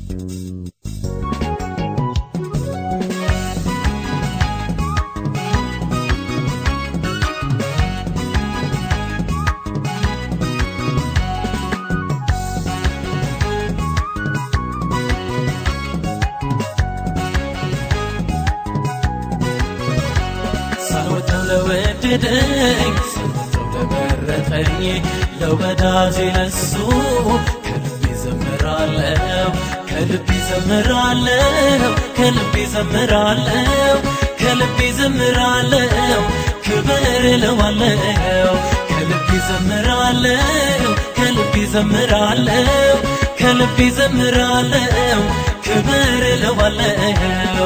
ሳልወደው ለወደደኝ ሳልወደው ለመረጠኝ ለወዳጄ ለሱ ከልቤ ዘምራለሁ ከልቤ ዘምራለሁ ከልቤ ዘምራለሁ ከልቤ ዘምራለሁ ክብር እለዋለሁ ከልቤ ዘምራለሁ ከልቤ ዘምራለሁ ከልቤ ዘምራለሁ ክብር እለዋለሁ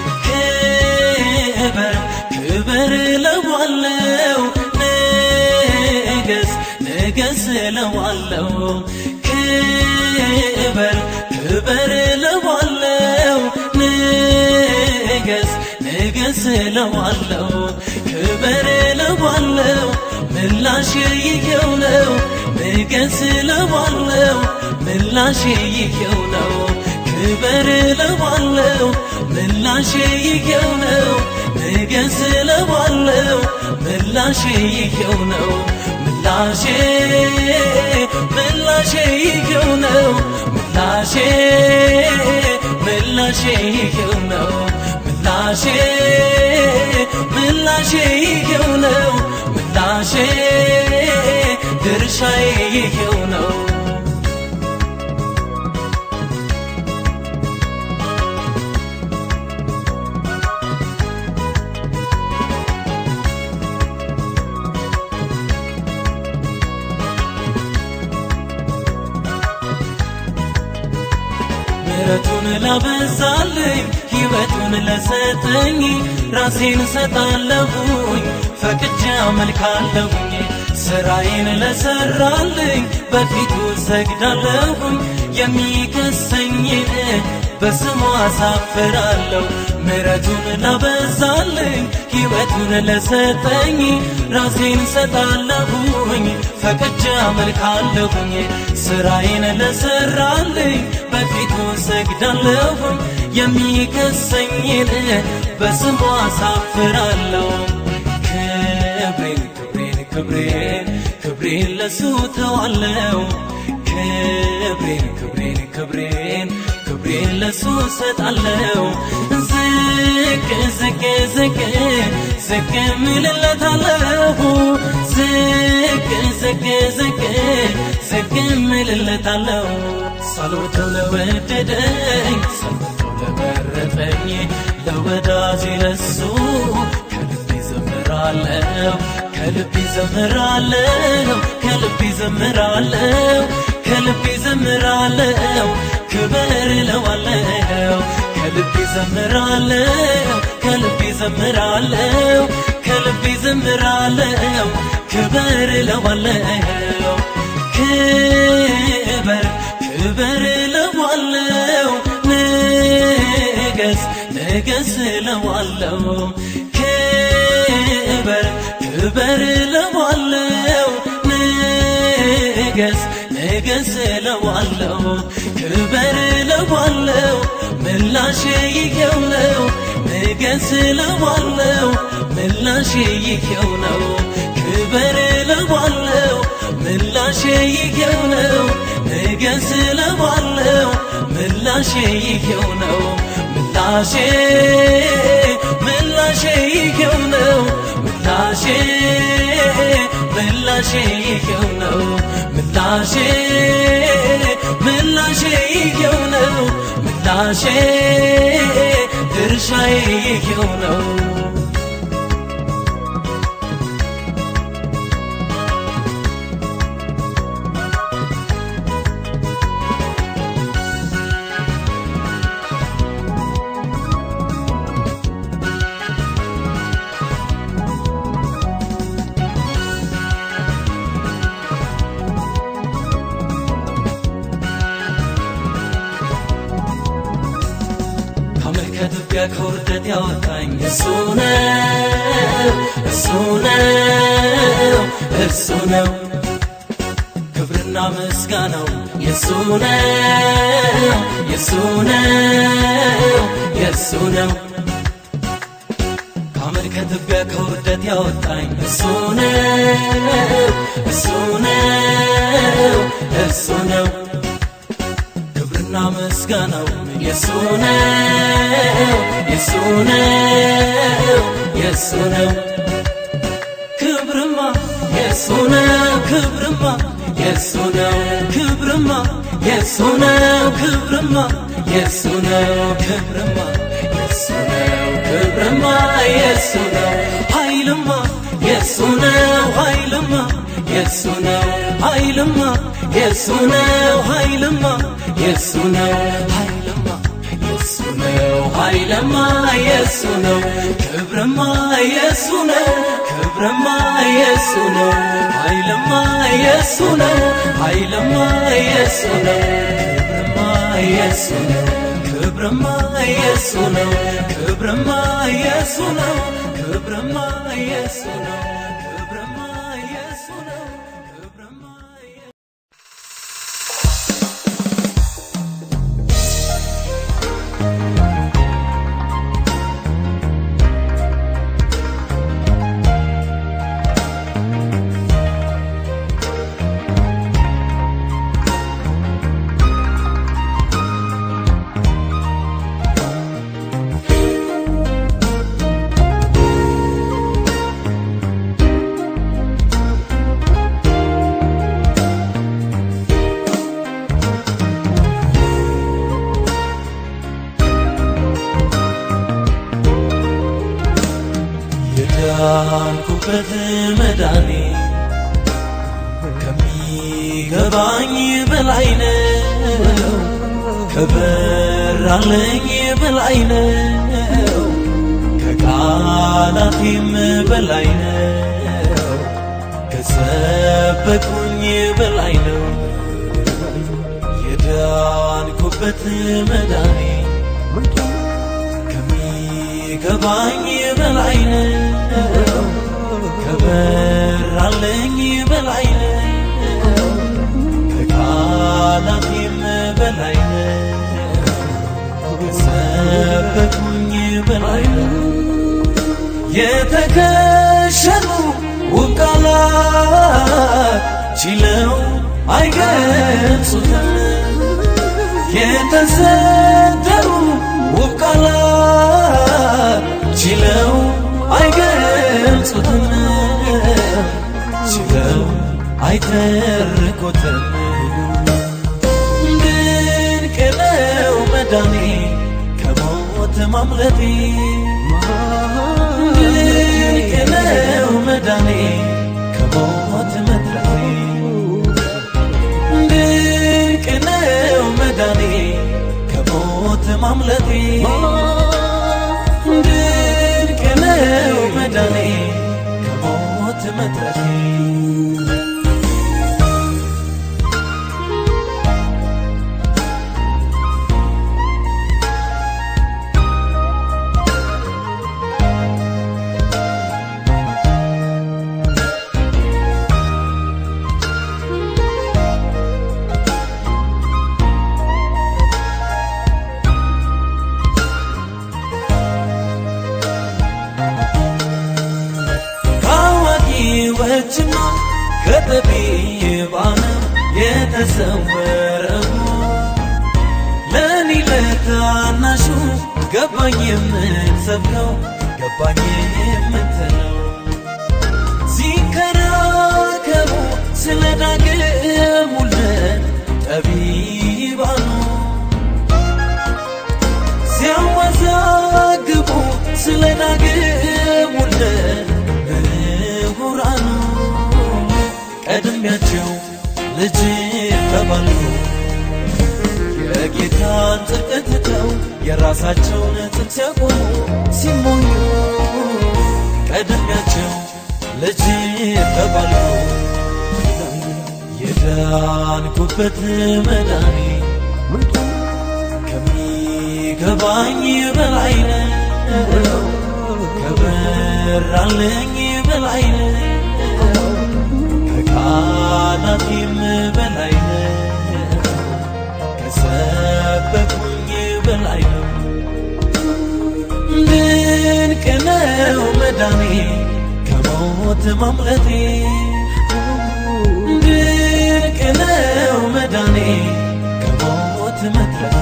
ክብር ክብር እለዋለሁ ንገስ ንገስ እለዋለሁ ክብር ክብር እለዋለሁ ንገስ ንገስ እለዋለሁ ክብር እለዋለሁ ምላሽ ይሄው ነው ንገስ እለዋለሁ ምላሽ ይሄው ነው ክብር እለዋለሁ ምላሽ ይሄው ነው ንገስ እለዋለሁ ምላሽ ይሄው ነው ምላሼ ምላሼ ይሄው ነው ምላሼ ምላሼ ይሄው ነው ምላሼ ምላሼ ይሄው ነው ምላሼ ድርሻዬ ይሄው ነው ምሕረቱን ላበዛልኝ ሕይወቱን ለሰጠኝ ራሴን ሰጣለሁኝ ፈቅጄ አመልካለሁኝ ስራዬን ለሰራልኝ በፊቱ ሰግዳለሁኝ የሚከሰኝን በስሙ አሳፍራለሁ ምሕረቱን ላበዛልኝ ሕይወቱን ለሰጠኝ ራሴን ሰጣለሁኝ ፈቅጄ አመልካለሁኝ ስራዬን ለሰራልኝ በፊቱ ሰግዳለሁኝ የሚከሰኝን በስሙ አሳፍራለሁ ክብሬን ክብሬን ክብሬን ክብሬን ለሱ ተዋለው ክብሬን ክብሬን ክብሬን ክብሬን ለሱ ሰጣለው ዝቅ ዝቅ ዝቅ ዝቅ ምልለታለሁ ዝቅ ዝቅ ዝቅ ዝቅ ምልለታለሁ ሳልወደው ለወደደኝ ሳልወደው ለመረጠኝ ለወዳጄ ለሱ ከልቤ ዘምራለሁ ከልቤ ዘምራለሁ ከልቤ ዘምራለሁ ከልቤ ዘምራለሁ ክብር እለዋለሁ ከልቤ ዘምራለሁ ከልቤ ዘምራለሁ ከልቤ ዘምራለሁ ክብር እለዋለሁ ክብር ክብር እለዋለሁ ንገስ ንገስ እለዋለሁ ክብር ክብር እለዋለሁ ንገስ ንገስ እለዋለሁ ክብር እለዋለሁ ምላሽ ይሄው ነው ንገስ እለዋለሁ ምላሽ ይሄው ነው ክብር እለዋለሁ ምላሽ ይሄው ነው ንገስ እለዋለሁ ምላሽ ይሄው ነው ምላሼ ምላሼ ይሄው ነው ምላሼ ምላሼ ይሄው ነው ምላሼ ምላሼ ይሄው ነው ምላሼ ድርሻዬ ይሄው ነው ከትቢያ ከውርደት ያወጣኝ እሱ ነው እሱ ነው እሱ ነው ክብርና ምስጋናው የሱ ነው የሱ ነው የሱ ነው ከአመድ ከትቢያ ከውርደት ያወጣኝ እሱ ነው እሱ ነው እሱ ነው ክብርና ምስጋናው የሱ ነው የሱ ነው የሱ ነው ክብርማ የሱ ነው ክብርማ የሱ ነው ክብርማ የሱ ነው ክብርማ የሱ ነው ክብርማ የሱ ነው ክብርማ የሱ ነው ኃይልማ የሱ ነው ኃይልማ የሱ ነው ኃይልማ የሱ ነው ኃይልማ የሱ ነው ኃይልማ የሱ ነው ኃይልማ የሱ ነው ክብርማ የሱ ነው ክብርማ የሱ ነው ኃይልማ የሱ ነው ኃይልማ የሱ ነው ክብርማ የሱ ነው ክብርማ የሱ ነው ክብርማ የሱ ነው ክብርማ የሱ ነው ክብርማ የሱ ነው ክብርማ የዳንኩበት መዳኔ ከሚገባኝ በላይ ነው፣ ከበራለኝ በላይ ነው፣ ከቃላቴም በላይ ነው፣ ከሰበኩኝ በላይ ነው። የዳንኩበት መዳኔ ከሚገባኝ በላይ ነው ከበራለኝ በላይ ነው ከቃላቴም በላይ ነው ከሰበኩኝ በላይ ነው የተከሸኑ ውብ ቃላት ችለው አይገልጹትም የተሰተሩ ውብ ቃላት ችለው አይገልጹትም ችለው አይተርኩትም ድንቅ ነው መዳኔ ከሞት ማምለጤ ድንቅ ነው መዳኔ ከሞት መትረፌ ድንቅ ነው መዳኔ ከሞት ማምለጤ ድንቅ ነው መዳኔ ከሞት መትረፌ ከአዋቂዎችና ከጠቢባን የተሰወረው ለእኔ ለታናሹ ገባኝ የምትሰብከው ገባኝ የምትለው ሲከራከሩ ስለ ዳግም ውልደት ጠቢባኑ ሲያወዛግቡ ስለ ዳግም ውልደት ምሁራኑ ቀድሚያቸው ልጅ ተባልኩ የጌታን ጽድቅ ትተው የራሳቸውን ጥም ሲያቆሙ ሲሞኙ ቀድሚያቸው ልጅ ተባልኩ የዳንኩበት መዳኔ ከሚገባኝ በላይ ነው ከበራለኝ በላይ ነው ከቃላቴም በላይ ነው ከሰበኩኝ ነው መዳኔ ከሞት ማምለጤ ድንቅ ነው መዳኔ ከሞት መትረፌ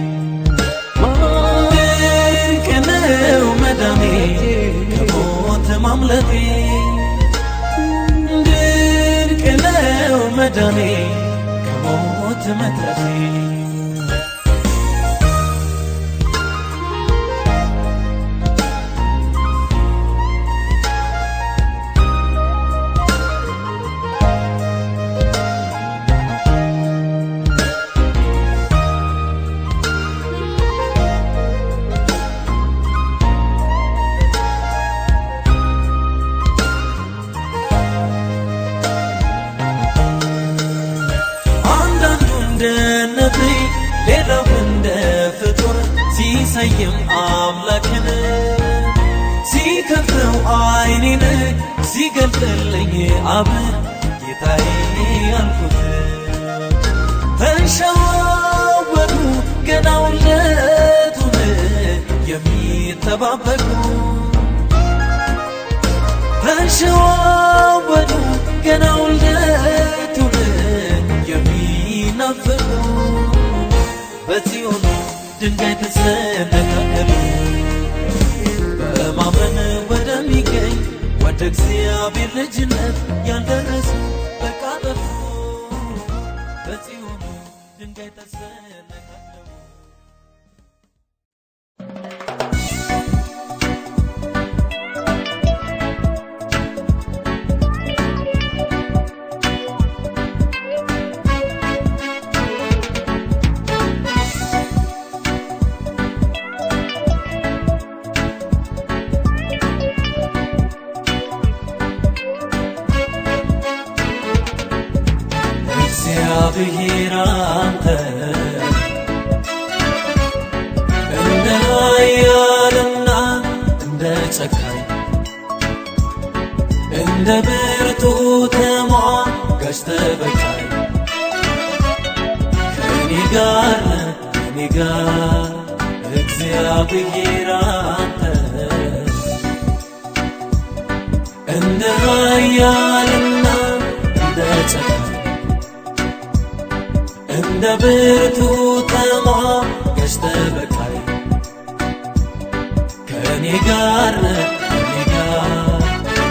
ድንቅ ነው መዳኔ ከሞት ማምለጤ ድንቅ ነው መዳኔ ከሞት መትረፌ አንዳንዱ እንደ ነቢይ ሌላው እንደ ፍጡር ሲሰይም አምላክን ሲከፍተው አይኔን ሲገልጥልኝ አብ ጌታዬ አልኩት ተንሸዋወዱ ገና ውለቱን የሚጠባበቁ ተንሸዋወዱ ገና ውልደቱን የሚናፍቁ በጽዮን ድንጋይ ተሰነካከሉ በማመን ወደሚገኝ ወደ እግዚአብሔር ልጅነት ያልደረሱ በቃ ጠፉ በጽዮን ድንጋይ ተሰነካከሉ እግዚአብሔር አንተ እንደ ኃያልና እንደ ጨካኝ እንደ ብርቱ ተሟጋች ተበቃይ ከእኔ ጋር ነህ ከእኔ ጋር እግዚአብሔር አንተ እንደ ኃያልና እንደ ጨካኝ እንደ ብርቱ ተሟጋች ተበቃይ ከእኔ ጋር ነህ ከእኔ ጋር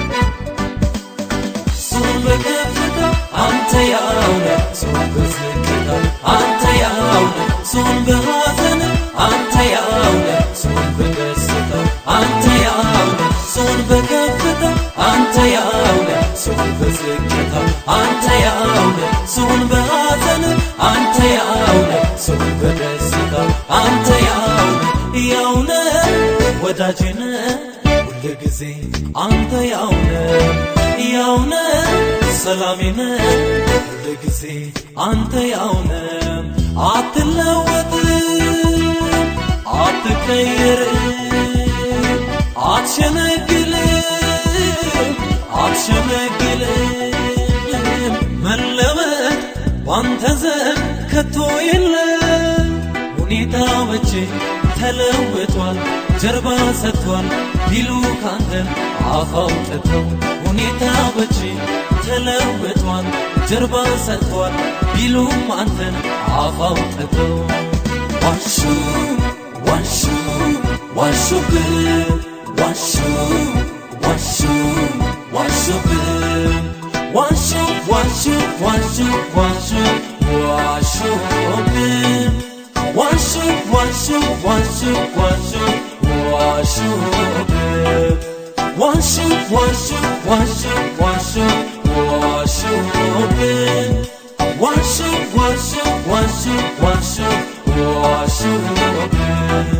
እሱን በከፍታ አንተ ያው ነህ እሱን በዝቅታ አንተ ያው ነህ እሱን በሐዘን አንተ ያው ነህ እሱን በደስታ አንተ ያው ነህ እሱን በከፍታ አንተ ያው ነህ እሱን በዝቅታ አንተ ያው ነህ እሱን በሐዘን አንተ ያው ነህ እሱን በደስታ አንተ ያው ነህ ያው ነህ ወዳጄ ነህ ሁል ጊዜ አንተ ያው ነህ ያው ነህ ሰላሜ ነህ ሁል ጊዜ አንተ ያው ነህ አትለወጥም አትቀየርም አትሸነግልም አትሸነግልም መለወጥ ባንተ ዘንድ ከቶ የለም ሁኔታዎች ተለውጧል ጀርባ ሰጥቷል ቢሉ ካንተን አፍ አውጥተው ሁኔታዎች ተለውጧል ጀርባ ሰጥቷል ቢሉም አንተን አፍ አውጥተው ዋሹ ዋሹ ዋሹብህ ዋሹ ዋሹ ዋሹብህ ዋሹ ዋሹ ዋሹ ዋሹ ዋሹብህ ዋሹ ዋሹ ዋሹ ዋሹ ዋሹብህ ዋሹ ዋሹ ዋሹ ዋሹ ዋሹብህ ዋሹ ዋሹ ዋሹ ዋሹ ዋሹብህ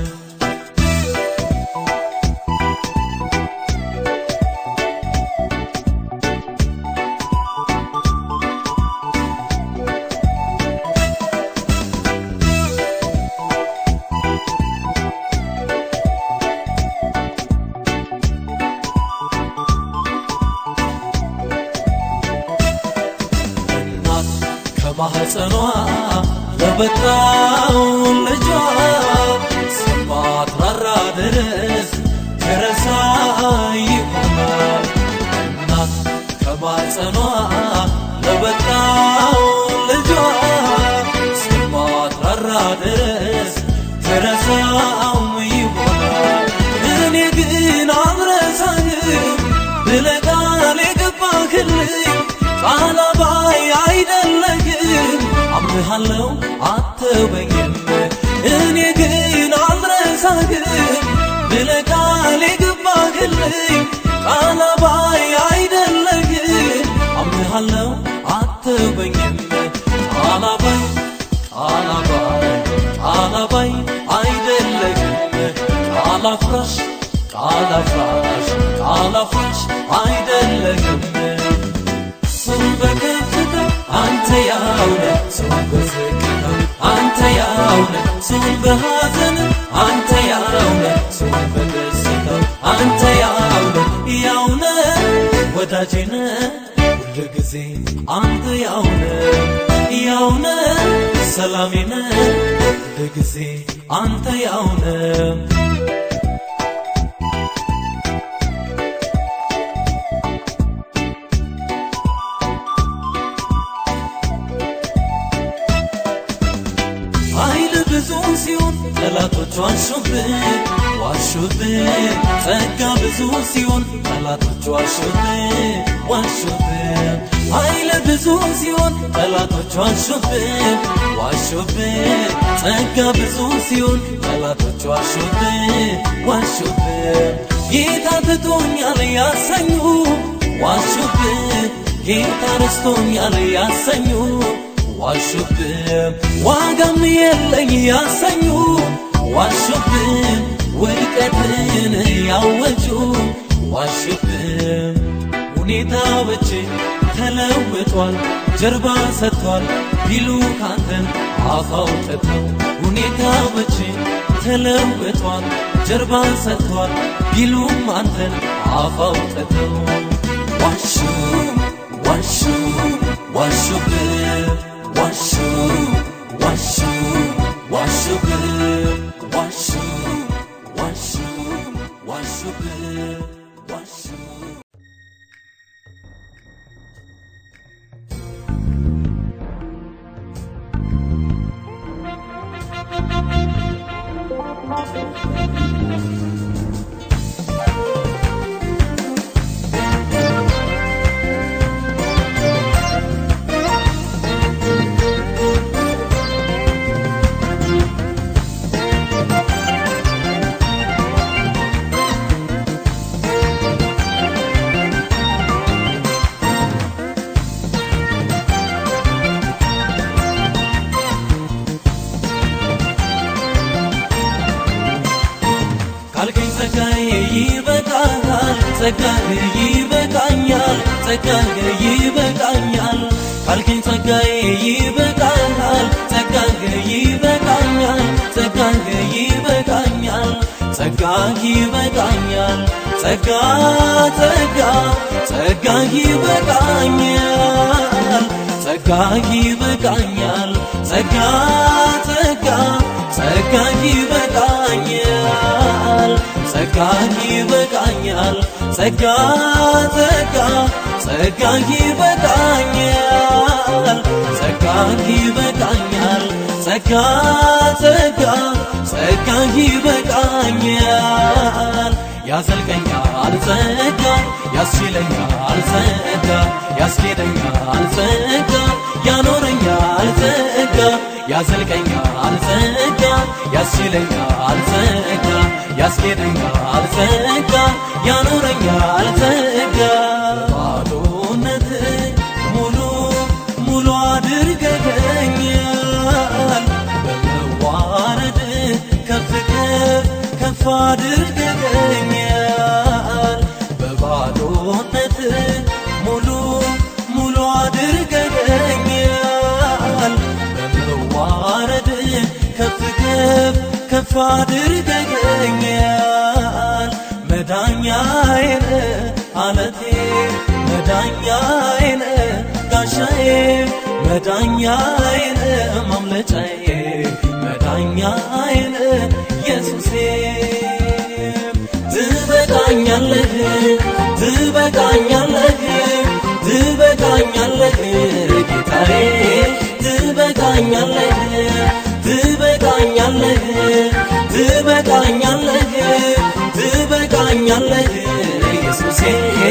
እናት ከማህፀኗ ለበጣው ልጇ ስማትራራ ድረስ ተረሳ በማጸኗ ለበቃው ልጇ እስከማትራራ ድረስ ትረሳውም ይሆናል እኔ ግን አልረሳህም ብለህ ቃል የገባህልኝ ቃል አባይ አይደለህም አምንሃለው አትበኝም እኔ ግን አልረሳህም ብለህ ቃል የገባህልኝ ቃል አባይ አይደለህም አምንሃለው አትበኝም ቃል አባይ ቃል አባይ ቃል አባይ አይደለህም ቃል አፍራሽ ቃል አፍራሽ ቃል አፍራሽ አይደለህም ሰው በከፍታ አንተ ያውነ ሰው በዝቅታ አንተ ያውነ ሰው በሐዘን አንተ ያውነ ሰው በደስታ አንተ ያውነ ያውነ ወዳጄነ ሁል ጊዜ አንተ ያውነ ያውነ ሰላሜነ ሁል ጊዜ አንተ ያውነ ኃይል ብዙ ሲሆን ጠላቶች ዋሹብን ዋሹብን ጸጋ ብዙ ሲሆን ጠላቶች ዋሹብን ዋሹብን ኃይል ብዙ ሲሆን ጠላቶች ዋሹብን ዋሹብን ጸጋ ብዙ ሲሆን ጠላቶች ዋሹብን ዋሹብን ጌታ ትቶኛል ያሰኙ ዋሹብን ጌታ ረስቶኛል ያሰኙ ዋሹብን ዋጋም የለኝ ያሰኙ ዋሹብን ውድቀትን ያወጁ ዋሹብን ሁኔታዎች ተለውጧል ጀርባ ሰጥቷል ቢሉ ካንተን አፍ አውጥተው ሁኔታዎች ተለውጧል ጀርባ ሰጥቷል ቢሉም አንተን አፍ አውጥተው ዋሹ ዋሹ ዋሹብን ዋሹ ዋሹ ዋሹብን ዋሹ ዋሹ ዋሹብን ዋሹ ካልከኝ ጸጋዬ ይበቃሃል ጸጋህ ይበቃኛል ጸጋህ ይበቃኛል ካልከኝ ጸጋዬ ይበቃሃል ጸጋህ ይበቃኛል ጸጋህ ይበቃኛል ጸጋህ ይበቃኛል ጸጋ ጸጋ ጸጋህ ይበቃኛል ጸጋህ ይበቃኛል ጸጋ ጸጋ ጸጋህ ይበቃኛል ጸጋህ ይበቃኛል ጸጋ ጸጋ ጸጋህ ይበቃኛል ጸጋህ ይበቃኛል ጸጋ ጸጋ ጸጋህ ይበቃኛል ያዘልቀኛል ጸጋ ያስችለኛል ጸጋ ያስኬደኛል ጸጋ ያኖረኛል ጸጋ ያዘልቀኛል ጸጋ ያስችለኛል ጸጋ ያስኬደኛል ጸጋ ያኖረኛል ጸጋ ባዶነት ሙሉ ሙሉ አድርገኛል በመዋረድ ከፍ ከፍ ከፍ አድርገኛል በባዶነት ሙሉ ሙሉ አድርገኛል በመዋረድ ከፍ ከፍ ከፍ አድርገኛል መዳኛዬን አለቴ መዳኛዬን ጋሻዬ መዳኛዬን ማምለጫዬ መዳኛዬን ኢየሱሴ ትበቃኛለህ ትበቃኛለህ ትበቃኛለህ ጌታዬ ትበቃኛለህ ትበቃኛለህ ትበቃኛለህ ትበቃኛለህ ኢየሱሴ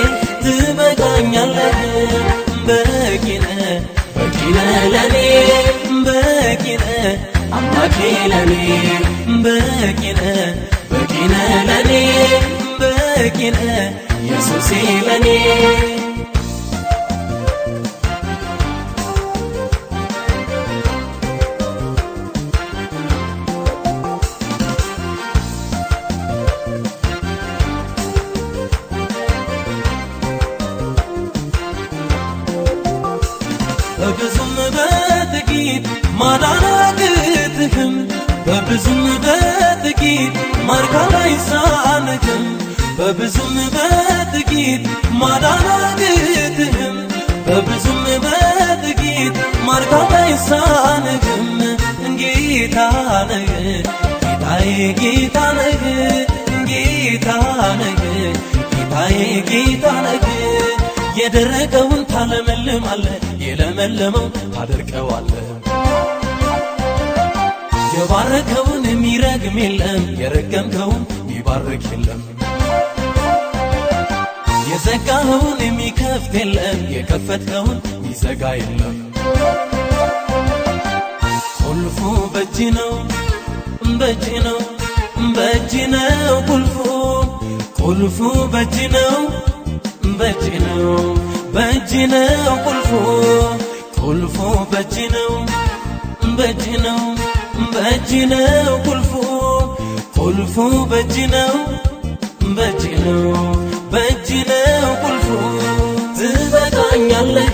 ትበቃኛለህ በቂነ በቂነ ለኔ በቂነ አምላኬ ለኔ በቂነ በቂነ ለኔ በቂነ ኢየሱሴ ለኔ በብዙም በጥቂት ማዳን አያቅትህም በብዙም በጥቂት ማርካት አይሳንህም በብዙም በጥቂት ማዳን አያቅትህም በብዙም በጥቂት ማርካት አይሳንህም ጌታ ነህ ጌታዬ ጌታ ነህ ጌታ ነህ ጌታዬ ጌታ ነህ የደረቀውን ታለመልማለህ የለመለመው ታደርቀዋለህ የባረከውን የሚረግም የለም የረገምከውን የሚባርክ የለም የዘጋኸውን የሚከፍት የለም የከፈትከውን የሚዘጋ የለም ቁልፉ በእጅ ነው በእጅ ነው በእጅ ነው ቁልፉ ቁልፉ በእጅ ነው በእጅ ነው በእጅ ነው ቁልፉ ቁልፉ በእጅ ነው በእጅ ነው በእጅ ነው ቁልፉ ቁልፉ በእጅ ነው በእጅ ነው በእጅ ነው ቁልፉ ትበቃኛለህ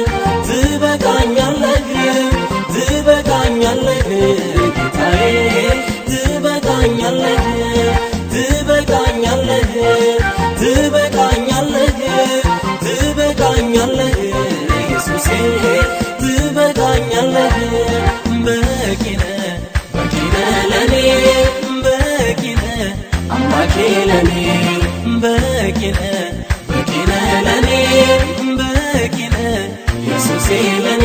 ትበቃኛለህ ትበቃኛለህ ጌታዬ ትበቃኛለህ ትበቃኛለህ ትበቃኛለህ ትበቃኛለህ ኢየሱሴ ትበቃኛለህ በቂነ በቂነ ለኔ በቂነ አምላኬ ለኔ በቂነ በቂነ ለኔ በቂነ ኢየሱሴ ለኔ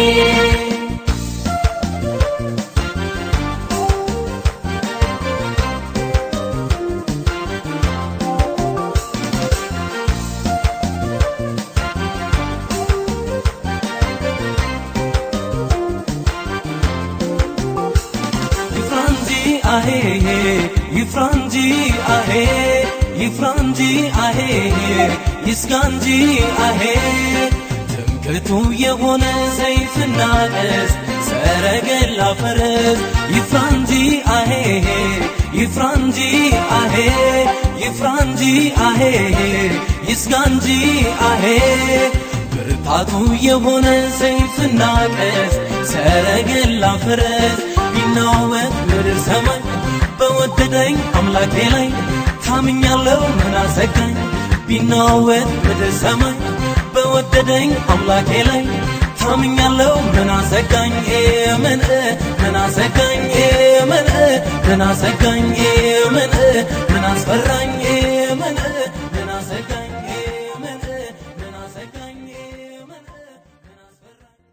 ይፍራንጂ አሄ ይፍራንጂ አሄ ይፍራንጂ አሄ ይስጋንጂ አሄ ትምክቱ የሆነ ሰይፍና ቀስ ሰረገላ ፈረስ ይፍራንጂ አሄ ይፍራንጂ አሄ ይፍራንጂ አሄ ይስጋንጂ አሄ ብርታቱ የሆነ ሰይፍና ቀስ ሰረገላ ፈረስ ቢናወጥ ምድር ሰማይ በወደደኝ አምላኬ ላይ ታምኛለው ምን አሰጋኝ ቢናወጥ ምድር ሰማይ በወደደኝ አምላኬ ላይ ታምኛለው ምን አሰጋኝ ምን ምን አሰጋኝ ምን ምን አሰጋኝ ምን ምን አስፈራኝ ምን ምን አሰጋኝ ምን ምን አሰጋኝ ምን ምን አስፈራኝ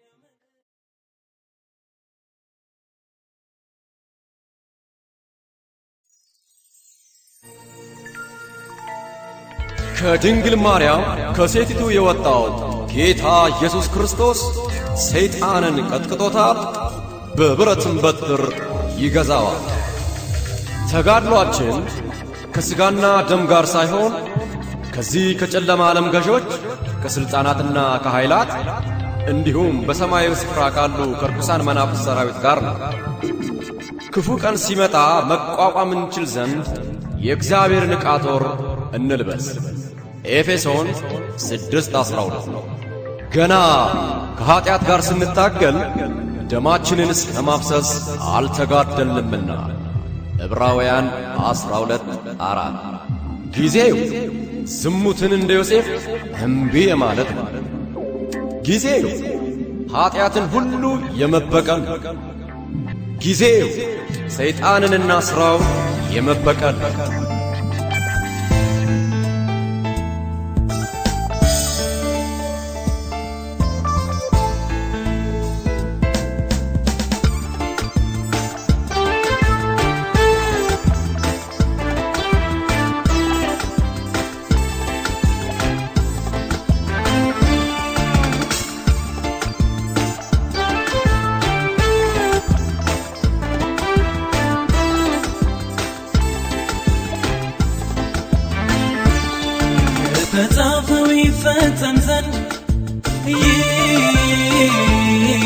ከድንግል ማርያም ከሴቲቱ የወጣው ጌታ ኢየሱስ ክርስቶስ ሰይጣንን ቀጥቅጦታል፣ በብረትም በትር ይገዛዋል። ተጋድሏችን ከሥጋና ደም ጋር ሳይሆን ከዚህ ከጨለማ ዓለም ገዦች ከሥልጣናትና ከኃይላት እንዲሁም በሰማያዊ ስፍራ ካሉ ከርኩሳን መናፍስት ሰራዊት ጋር ነው። ክፉ ቀን ሲመጣ መቋቋም እንችል ዘንድ የእግዚአብሔርን ዕቃ ጦር እንልበስ። ኤፌሶን 6:12 ገና ከኀጢአት ጋር ስንታገል ደማችንን እስከ ማፍሰስ አልተጋደልንምና ዕብራውያን 12 አራት ጊዜው ዝሙትን እንደ ዮሴፍ እምቢ የማለት ነው። ጊዜው ኀጢአትን ሁሉ የመበቀል ነው። ጊዜው ሰይጣንንና ሥራው የመበቀል ነው። የተጻፈው ይፈጸም ዘንድ ይህ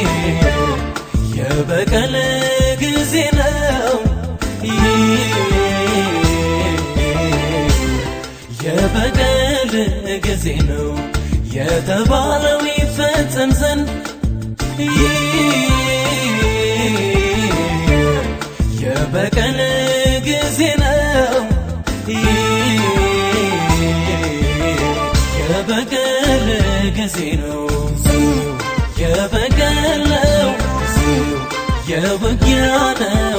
የበቀል ጊዜ ነው። ይህ የበቀል ጊዜ ነው የተባለው ይፈጸም ዘንድ የበቀል ጊዜ ነው። የበቀል ጊዜ ነው። የበቀል ነው። የውጊያ ነው።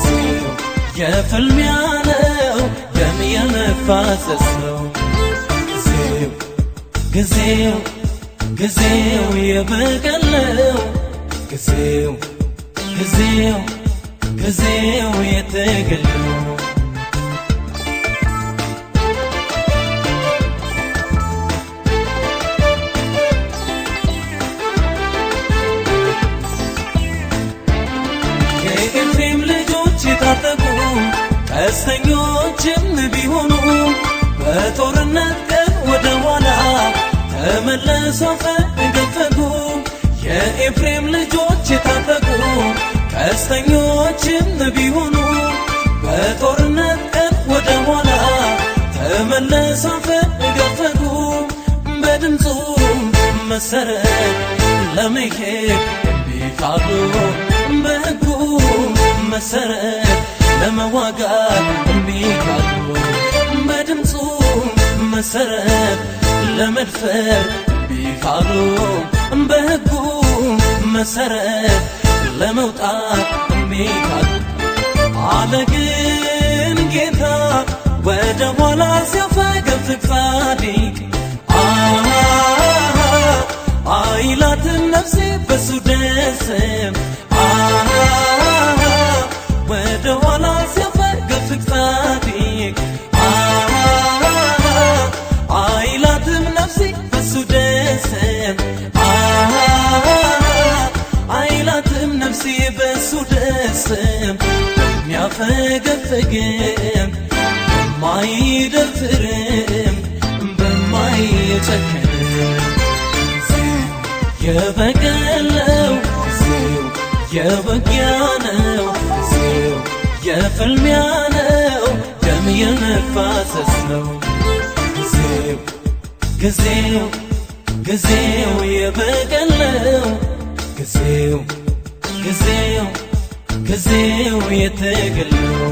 የፍልሚያ ነው። ደም የመፋሰስ ነው። ጊዜው ጊዜው ጊዜው የበቀል ነው። ጊዜው ጊዜው ጊዜው የትግል ነው። የኤፍሬም ልጆች የታጠቁ ቀስተኞችም ቢሆኑ በጦርነት ቀን ወደ ኋላ ተመለሰው ፈገፈጉ። የኤፍሬም ልጆች የታጠቁ ቀስተኞችም ቢሆኑ በጦርነት ቀን ወደ ኋላ ተመለሰው ፈገፈጉ። በድምፁ መሰረት ለመሄድ እምቢ ካሉ በሕጉ መሰረት ለመዋጋት እምቢ ካሉ በድምፁ መሰረት ለመድፈር እምቢ ካሉ በሕጉ መሰረት ለመውጣት እምቢ ካሉ አለ ግን ጌታ ወደ ኋላ ሲያፈገፍግ ጻድቅ አይላትም ነፍሴ በሱ ደስም ወደ ኋላ ሲያፈገፍግ ጻድቅ አይላትም ነፍሴ በሱ ደስም አይላትም ነፍሴ በሱ ደስም በሚያፈገፍግም በማይደፍርም በማይጨክንም የበቀል ነው ጊዜው የውጊያ ነው ጊዜው የፍልሚያ ነው ደም የመፋሰስ ነው ጊዜው ጊዜው ጊዜው የበቀል ነው ጊዜው ጊዜው ጊዜው የትግል ነው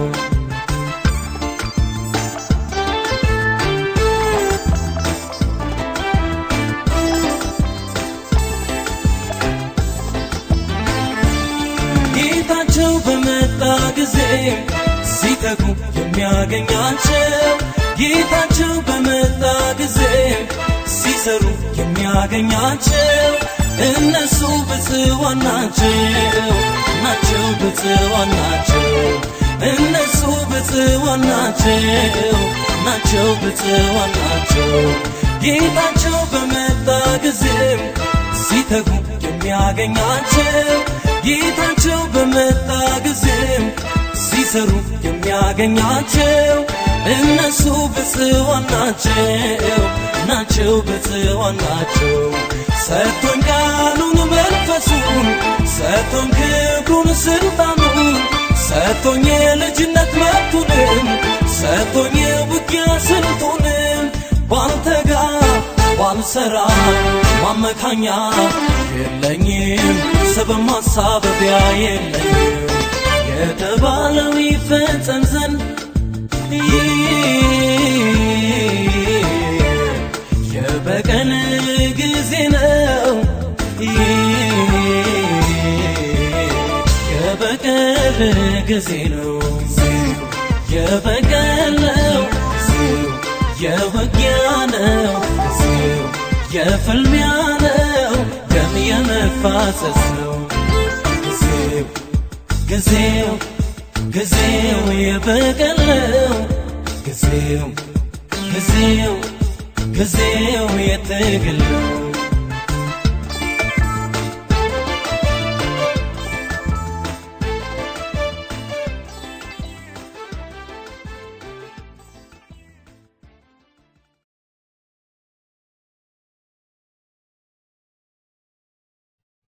ጌታቸው በመጣ ጊዜ ሲተጉ የሚያገኛቸው ጌታቸው በመጣ ጊዜ ሲሰሩ የሚያገኛቸው እነሱ ብፅዋን ናቸው ናቸው ብፅዋን ናቸው እነሱ ብፅዋን ናቸው ናቸው ብፅዋን ናቸው ጌታቸው በመጣ ጊዜ ሲተጉ የሚያገኛቸው ጌታቸው በመጣ ጊዜም ሲሰሩ የሚያገኛቸው እነሱ ብፅዋን ናቸው ናቸው ብፅዋን ናቸው። ሰጥቶኝ ቃሉን መንፈሱን ሰጥቶኝ ክብሩን ስልጣኑን ሰጥቶኝ የልጅነት መብቱንም ሰጥቶኝ የውጊያ ስልቱንም ባንተ ጋር ባልሰራ ማመካኛ የለኝም ሰበብ ማሳበቢያ የለኝም የተባለው ይፈጸም ዘንድ የበቀል ጊዜ ነው የበቀል ጊዜ ነው የበቀል ነው የውጊያ ነው የፍልሚያ ነው ደም የመፋሰስ ነው ጊዜው ጊዜው ጊዜው የበቀል ነው ጊዜው ጊዜው ጊዜው የትግል ነው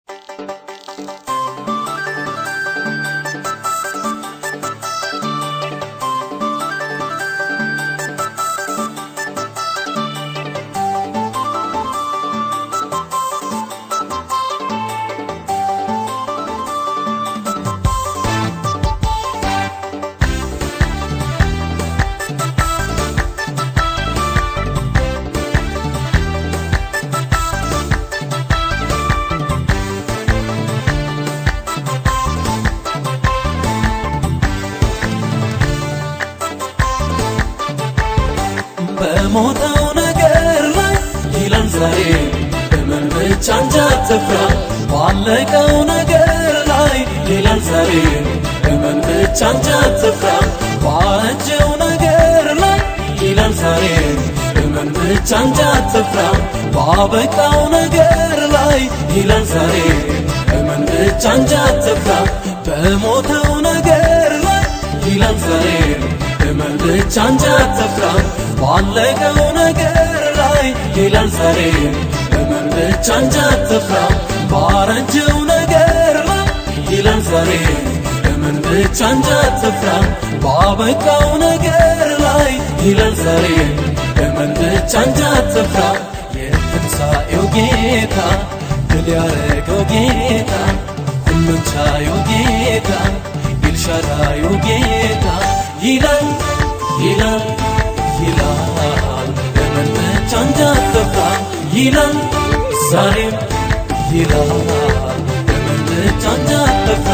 በሞተው ነገር ላይ ይላል ዛሬ እመን ብቻ እንጂ አትፍራ። ባለቀው ነገር ላይ ይላል ዛሬ እመን ብቻ እንጂ አትፍራ። ባረጀው ነገር ላይ ይላል ዛሬ እመን ብቻ እንጂ አትፍራ። ባበቃው ነገር ላይ ይላል ዛሬ እመን ብቻ እንጂ አትፍራ። በሞተው ነገር ላይ ይላል ዛሬ እመን ብቻ እንጂ አትፍራ። ባለቀው ነገር ላይ ይላል ዛሬ እመን ብቻ እንጂ አትፍራ። ባረጀው ነገር ላይ ይላል ዛሬ እመን ብቻ እንጂ አትፍራ። ባበቃው ነገር ላይ ይላል ዛሬ እመን ብቻ እንጂ አትፍራ። የትንሣኤው ጌታ ድል ያረገው ጌታ ሁሉን ቻዩ ጌታ ኤልሻዳዩ ጌታ ይላል ይላል ይላል እመን ብቻ እንጂ አትፍራ ይላል ዛሬም ይላል እመን ብቻ እንጂ አትፍራ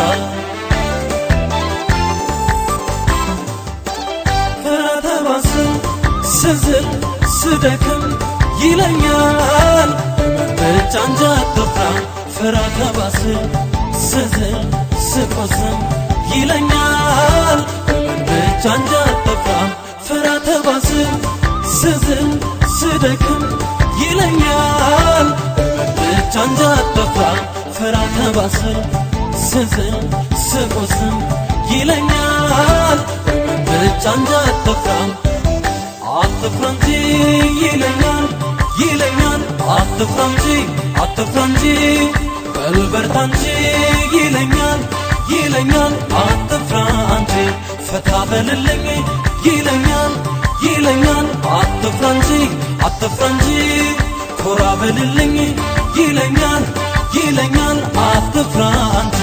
ፍርሃት ባስብ ስዝል ስደክም ይለኛል እመን ብቻ እንጂ አትፍራ ፍርሃት ባስብ ስዝል ስቆስም ይለኛል እመን ብቻ እንጂ አትፍራ ፍርሃት ባስብ ስዝል ስደክም ይለኛል እመን ብቻ እንጂ አትፍራ ፍርሃት ባስብ ስዝል ስቆስም ይለኛል እመን ብቻ እንጂ አትፍራ አትፍራ እንጂ ይለኛል ይለኛል አትፍራ እንጂ አትፍራ እንጂ በል በርታ እንጂ ይለኛል ይለኛል አትፍራ እንጂ ፈታ በልልኝ ይለኛል ይለኛል አትፍራ እንጂ አትፍራ እንጂ ኮራ በልልኝ ይለኛል ይለኛል አትፍራ እንጂ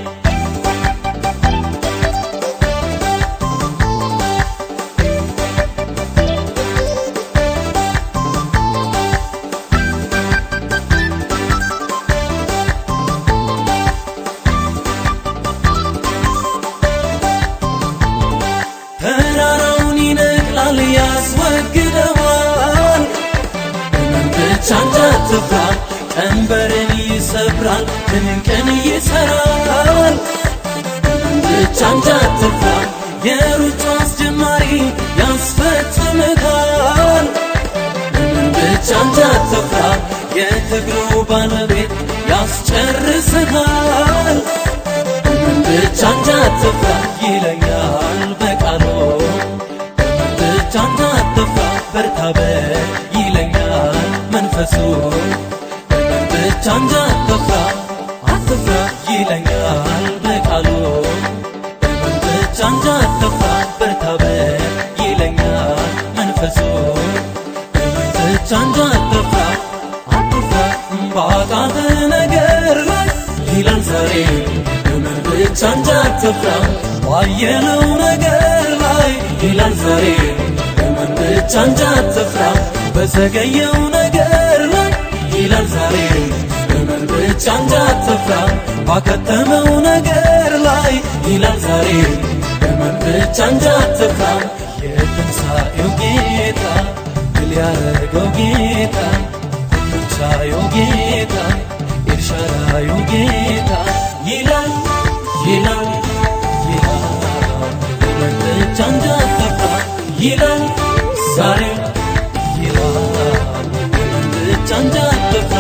ተራራውን ይነቅላል ያስወግደዋል እመን ብቻ እንጂ አትፍራ ቀንበርን ይሰብራል ድንቅን ይሰራል እመን ብቻ እንጂ አትፍራ የሩጫ አስጀማሪ ያስፈጽምታል እመን ብቻ እንጂ አትፍራ የትግሉ ባለቤት ያስጨርስታል እመን ብቻ እንጂ አትፍራ ይለኛል በቃሉ እመን ብቻ እንጂ አትፍራ በርታ በል ይለኛል መንፈሱ እመን ብቻ እንጂ አትፍራ አትፍራ ይለኛል በቃሉ እመን ብቻ እንጂ አትፍራ በርታ በል ይለኛል መንፈሱ እመን ብቻ እንጂ አትፍራ አትፍራ ባጣት ነገር ላይ ይላል ዛሬ እመን ብቻ እንጂ አትፍራ ባየነው ነገር ላይ ይላል ዛሬ እመን ብቻ እንጂ አትፍራ በዘገየው ነገር ላይ ይላል ዛሬ እመን ብቻ እንጂ አትፍራ ባከተመው ነገር ላይ ይላል ዛሬ እመን ብቻ እንጂ አትፍራ የትንሣኤው ጌታ ድል ያረገው ጌታ ሁሉን ቻዩ ጌታ ኤልሻዳዩ ጌታ ይላል ይላል ይላል እመን ብቻ እንጂ አትፍራ ይላል ዛሬ ይላል እመን ብቻ እንጂ አትፍራ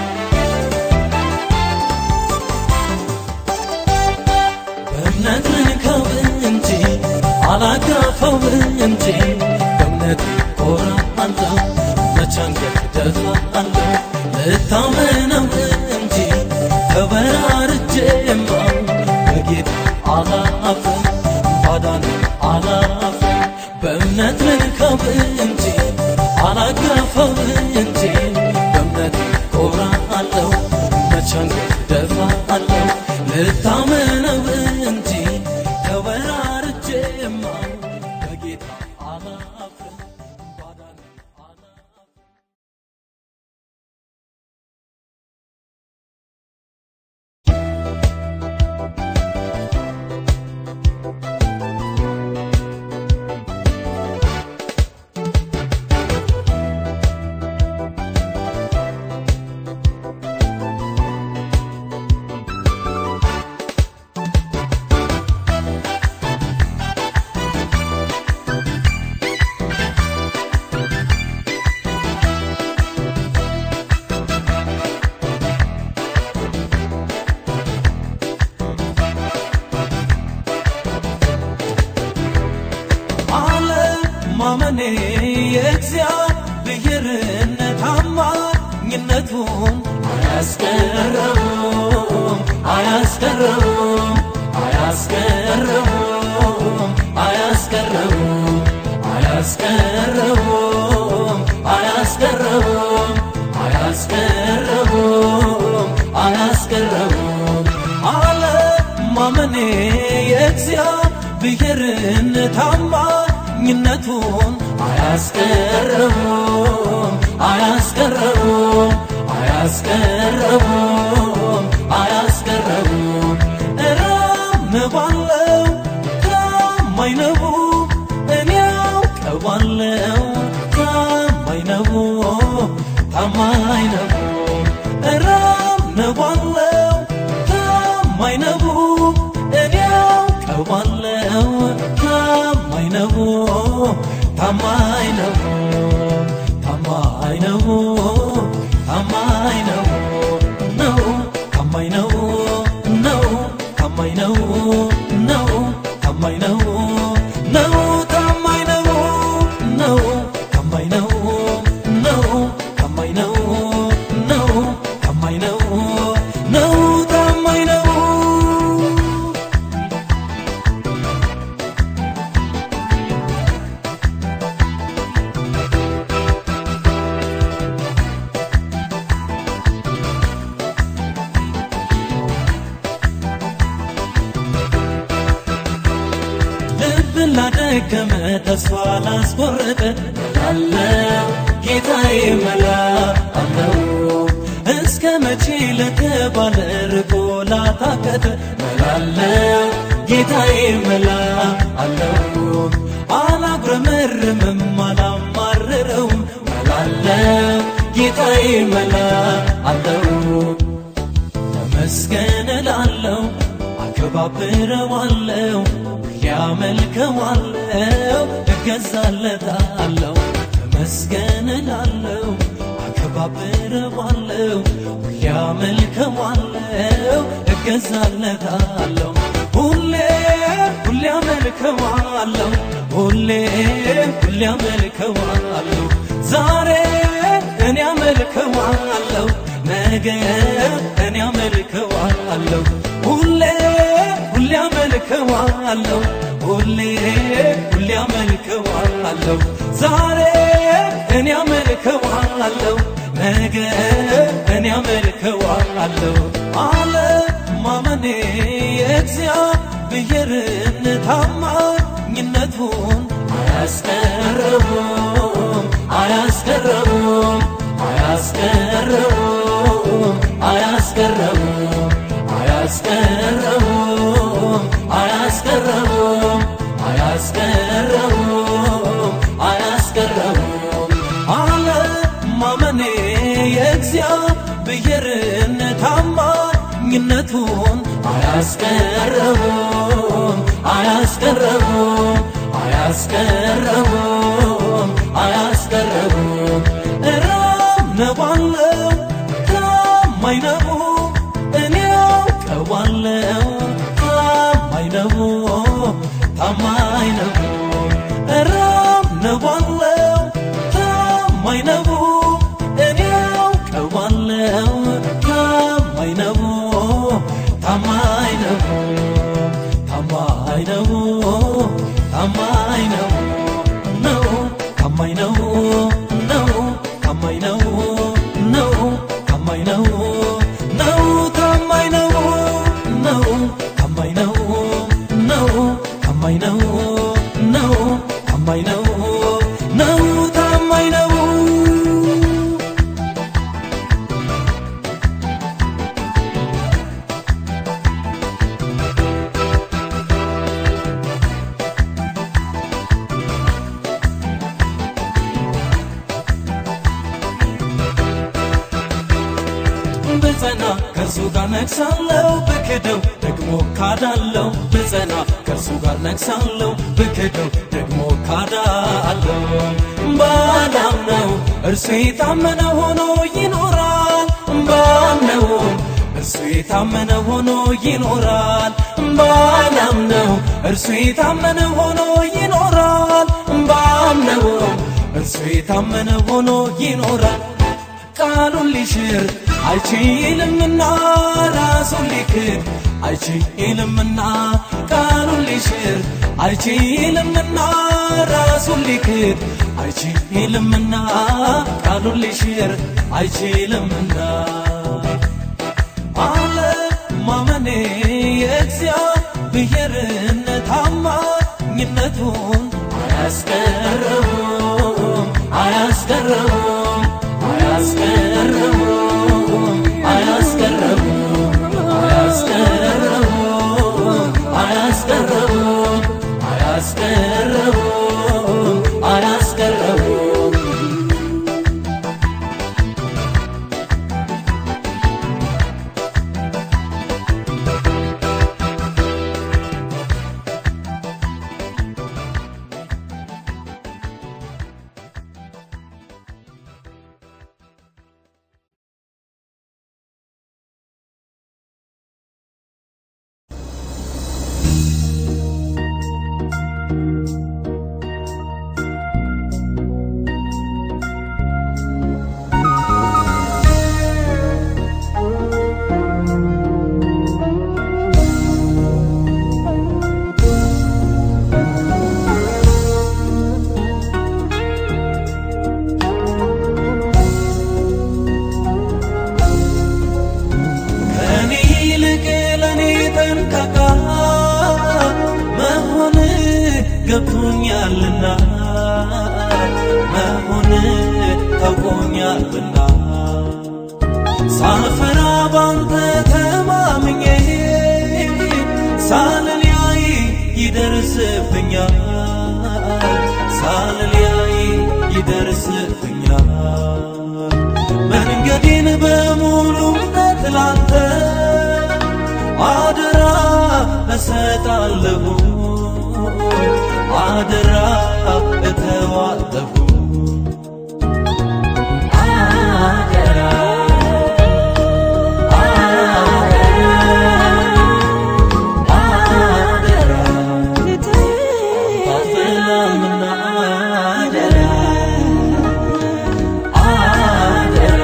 በእምነት ልንከው እንጂ አላጋፈው እንጂ በእምነት ኮራ አለው መቻንገት ደፋ አለው ልታመነው እንጂ ተወ ባዳን አላፍርም በእምነት ልከው እንጂ አላጋፈው እንጂ በእምነት ኮራለሁ መቻንገት ደፋለሁ ልታመነው እንጂ ተወራርጄማ በጌታ አላፍርም ባዳን አላፍርም አለማመኔ የእግዚአብሔርን ታማኝነቱን አያስቀረውም አያስቀረውም አያስቀረውም አያስቀረውም አያስቀረውም አያስቀረውም አያስቀረውም አያስቀረውም አለማመኔ የእግዚአብሔርን ታማኝነቱን አያስቀረውም አያስቀረውም አያስቀረውም አያስቀረውም እራምባለው ታማኝ ነው እኔ አውቀዋለው ታማኝ ነው ታማኝ ነው እራምባለው ታማኝ ነው እኔ አውቀዋለው ታማኝ ነው ታማኝ ነው ታማኝ ነው ታማኝ ነው ነው ታማኝ ነው ነው ታማኝ ነው ነው ታማኝ ነው ነው ታማኝ ነው ነው ታማኝ ነው ነው ታማኝ ነው ነው ታማኝ ነው ነው ታማኝ ነው ልብን ላደከመ ተስፋ ላስቆረጠ አለው ጌታዬ መላ አለው እስከ መቼ ለተባለ ርቆ ላታከተ መላለው ጌታዬ መላ አለው አላጉረመርምም አላማርረውም መላለው ጌታዬ መላ አለው ተመስገን እላለሁ አከባብረዋለሁ ያመልከዋለሁ እገዛለታለሁ ተመስገን እላለሁ አከባብረዋለሁ ያመልከዋለሁ እገዛለታለሁ ሁሌ ሁሌ አመልከዋለሁ ሁሌ ሁሌ አመልከዋለሁ ዛሬ እኔ አመልከዋለሁ ነገ እኔ አመልከዋለሁ ሁሌ ሁሌ አመልከዋለሁ ሁሌ ሁሌ አመልከዋለሁ ዛሬ እኔ አመልከዋለሁ ነገ እኔ አመልከዋለሁ አለማመኔ የእግዚአብሔርን ታማኝነቱን አያስቀረውም አያስቀረውም አያስቀረውም አያስቀረውም አያስቀረውም አያስቀረውም አያስቀረውም አያስቀረውም አለማመኔ የእግዚአብሔርን ታማኝነቱን አያስቀረውም አያስቀረውም አያስቀረውም አያስቀረውም እራምነዋለው ታማኝ ነው እኔ አውቀዋለው ታማኝ ነው ታማኝ ነው እራምነዋለው ታማኝ ነው እኔ አውቀዋለው ታማኝ ነው ታማኝ ነው ታማኝ ነው ታማኝ ነው ነው ታማኝ ነው ነው ታማኝ ነው ነው ታማኝ ነው ነው ታማኝ ነው ነው ታማኝ ነው ነው ታማኝ ነው ነው ታማኝ ነው ነው ታማኝ ነው ብጸና ከእርሱ ጋር ነግሳለሁ ብክደው ደግሞ ካዳለው ብጸና ከእርሱ ጋር ነግሳለሁ ብክደው ደግሞ ካዳለው ባላምነው እርሱ የታመነ ሆኖ ይኖራል ባምነውም እርሱ የታመነ ሆኖ ይኖራል ባላምነው እርሱ የታመነ ሆኖ ይኖራል ባምነውም እርሱ የታመነ ሆኖ ይኖራል ቃሉን ሊሽር አይችልምና ራሱን ሊክድ አይችልምና ቃሉን ሊሽር አይችልምና ራሱን ሊክድ አይችልምና ቃሉን ሊሽር አይችልምና አለ ማመኔ የእግዚአብሔርን ታማኝነቱን አያስቀረውም አያስቀረውም አያስቀረውም አያስቀረውም አያስቀረውም አያስቀረውም አያስቀረውም አያስቀረውም ከኔ ይልቅ ለኔ ጠንቃቃ መሆን ገብቶኛልና መሆን ታውቆኛልና ሳልፈራ ባንተ ተማምኜ ሳልለያይ ይደርስብኛል ሳልለያይ ይደርስብኛል መንገዴን በሙሉ እምነት ላንተ አደራ እሰጣለሁ አደራ እተዋለሁ አደራ አደራ ታፍላምና አደራ አደራ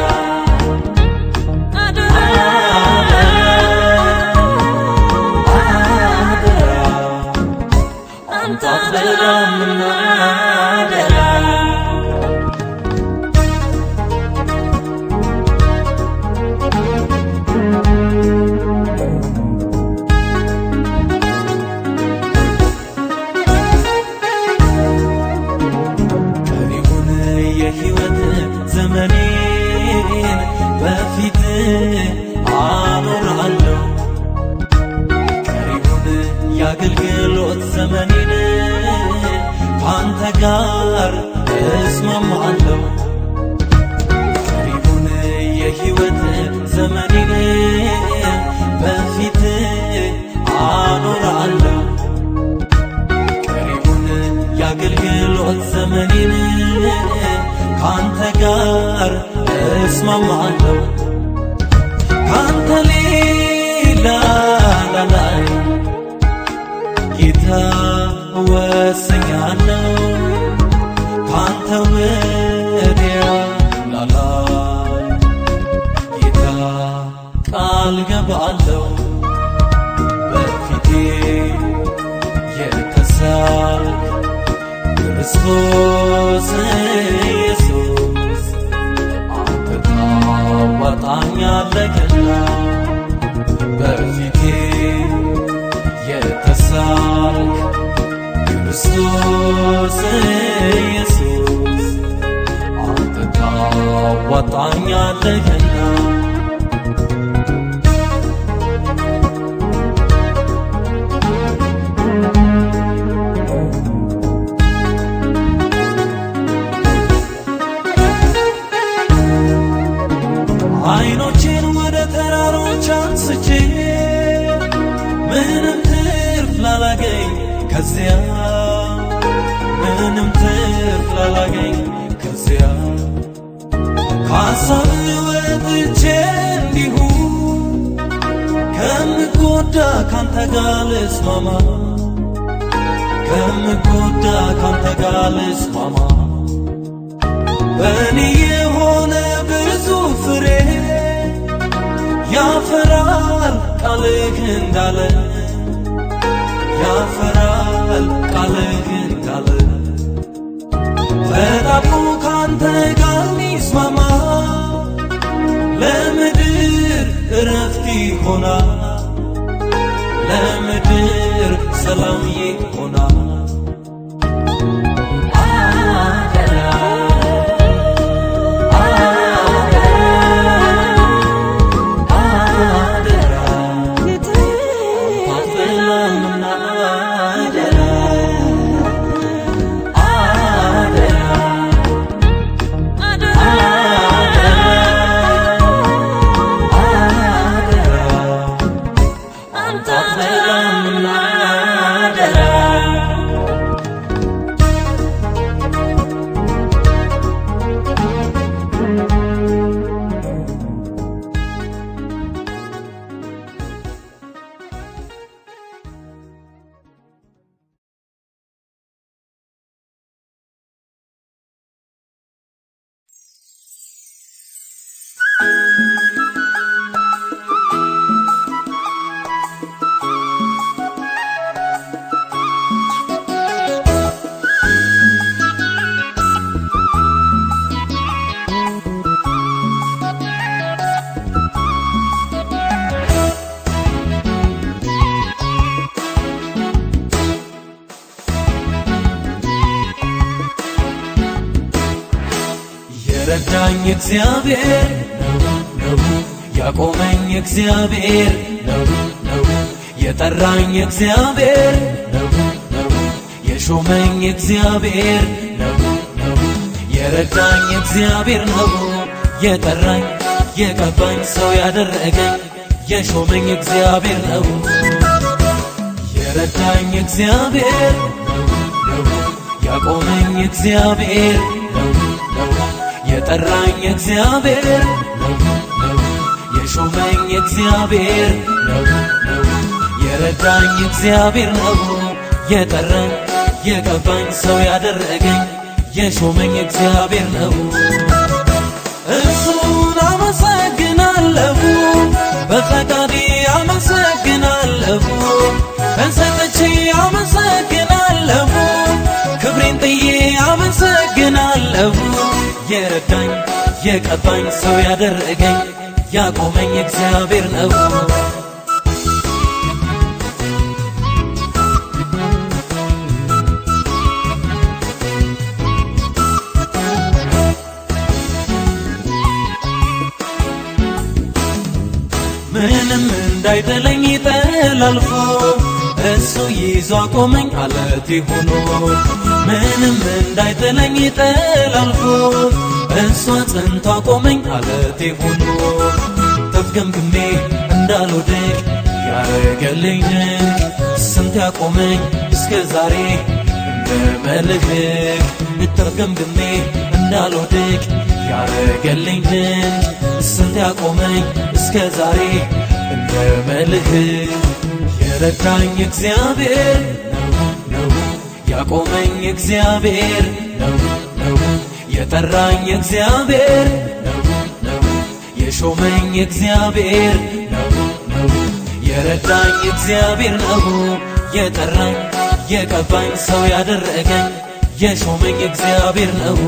ቀሪውን የሕይወት ዘመኔን በፊት አኖራለሁ ቀሪውን የአገልግሎት ዘመኔን ከአንተ ጋር እስማማለሁ ቀሪውን የሕይወት ዘመኔን በፊት አኖራለሁ ቀሪውን የአገልግሎት ዘመኔን ከአንተ ጋር እስማማለሁ ከአንተ ሌላ ላላይ ጌታ ወስኛለሁ ከአንተ ወዲያ ላላይ ጌታ ቃል ገባለሁ በፊቴ የተሳልክ ክርስቶስ ኢየሱስ አንተ ታዋጣኛለህና በፊቴ የተሳልክ ክርስቶስ ኢየሱስ አንተ ታዋጣኛለህና አይኖቼን ወደ ተራሮች አንስቼ ምንም ትርፍ ላላገኝ ከዚያ ምንም ትርፍ ላላገኝ ከዚያ ከሀሳብ ወጥቼ እንዲሁ ከምጎዳ ካንተ ጋር ልስማማ ከምጎዳ ካንተ ጋር ልስማማ በእኔ የሆነ ብዙ ፍሬ ያፈራል ቃልህ እንዳለ ያፈራል ቃልህ እንዳለ ተጣብቆ ካንተ ጋር ሚስማማ ለምድር እረፍት ይሆናል ለምድር ሰላም ይሆናል የረዳኝ እግዚአብሔር ነው ነው ያቆመኝ እግዚአብሔር ነው ነው የጠራኝ እግዚአብሔር ነው ነው የሾመኝ እግዚአብሔር ነው ነው የረዳኝ እግዚአብሔር ነው የጠራኝ የቀባኝ ሰው ያደረገኝ የሾመኝ እግዚአብሔር ነው የረዳኝ እግዚአብሔር ነው ነው ያቆመኝ እግዚአብሔር ነው ነው የጠራኝ እግዚአብሔር ነው ነው የሾመኝ እግዚአብሔር ነው ነው የረዳኝ እግዚአብሔር ነው የጠራኝ የቀባኝ ሰው ያደረገኝ የሾመኝ እግዚአብሔር ነው እሱን አመሰግናለሁ በፈቃዴ አመሰግናለሁ በሰጠቼ አመሰግናለሁ ክብሬን ጥዬ አመሰግናለሁ የረዳኝ የቀባኝ ሰው ያደረገኝ ያቆመኝ እግዚአብሔር ነው ምንም እንዳይጥለኝ ጠላልፎ እሱ ይዞ አቆመኝ አለቴ ሆኖ ምንም እንዳይጥለኝ ጠላልፎ እሱ አጽንቶ አቆመኝ አለቴ ሆኖ ተፍገምግሜ እንዳልወድቅ ያረገልኝ ድንቅ ስንት ያቆመኝ እስከ ዛሬ እንደ መልህቅ ተፍገምግሜ እንዳልወድቅ ያረገልኝ ድንቅ ስንት ያቆመኝ እስከ ዛሬ እንደ መልህቅ የረዳኝ እግዚአብሔር ነው ነው ያቆመኝ እግዚአብሔር ነው ነው የጠራኝ እግዚአብሔር ነው ነው የሾመኝ እግዚአብሔር ነው ነው የረዳኝ እግዚአብሔር ነው የጠራኝ የቀባኝ ሰው ያደረገኝ የሾመኝ እግዚአብሔር ነው።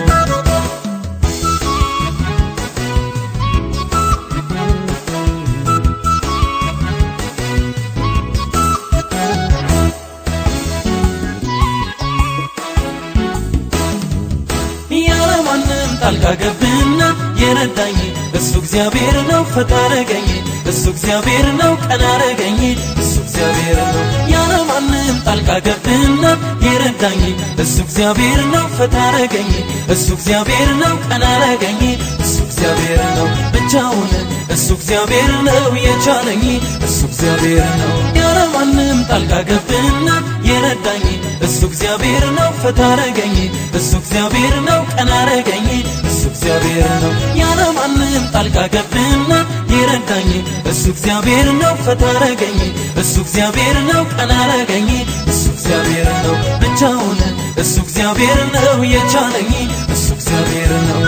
ያለማንም ጣልቃ ገብና የረዳኝ እሱ እግዚአብሔር ነው። ፈታረገኝ እሱ እግዚአብሔር ነው። ቀና አረገኝ እሱ እግዚአብሔር ነው። ያለማንም ጣልቃ ገብና የረዳኝ እሱ እግዚአብሔር ነው። ፈታረገኝ እሱ እግዚአብሔር ነው። ቀና አረገኝ እሱ እግዚአብሔር ነው። ብቻውን እሱ እግዚአብሔር ነው የቻለኝ እሱ እግዚአብሔር ነው። ያለማንም ጣልቃ ገብና የረዳኝ እሱ እግዚአብሔር ነው። ፈታረገኝ እሱ እግዚአብሔር ነው። ቀና አረገኝ እሱ እግዚአብሔር ነው። ያለማንም ጣልቃ ገብና የረዳኝ እሱ እግዚአብሔር ነው። ፈታረገኝ እሱ እግዚአብሔር ነው። ቀና አረገኝ እሱ እግዚአብሔር ነው። ብቻውን እሱ እግዚአብሔር ነው የቻለኝ እሱ እግዚአብሔር ነው።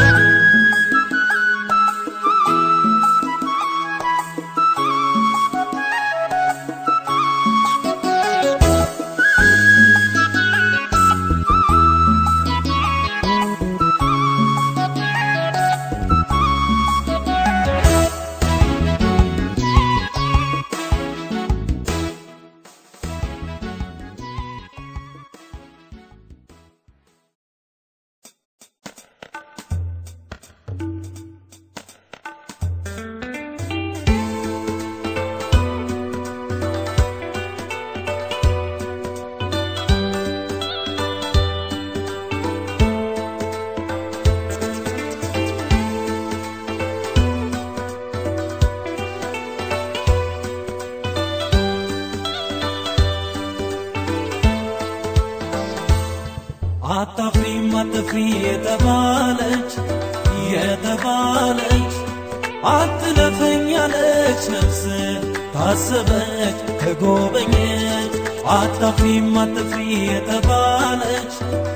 አታፍሪም አትፍሪ የተባለች የተባለች አትለፈኝ ያለች ነፍስ ታሰበች ተጎበኘች አታፍሪም አትፍሪ የተባለች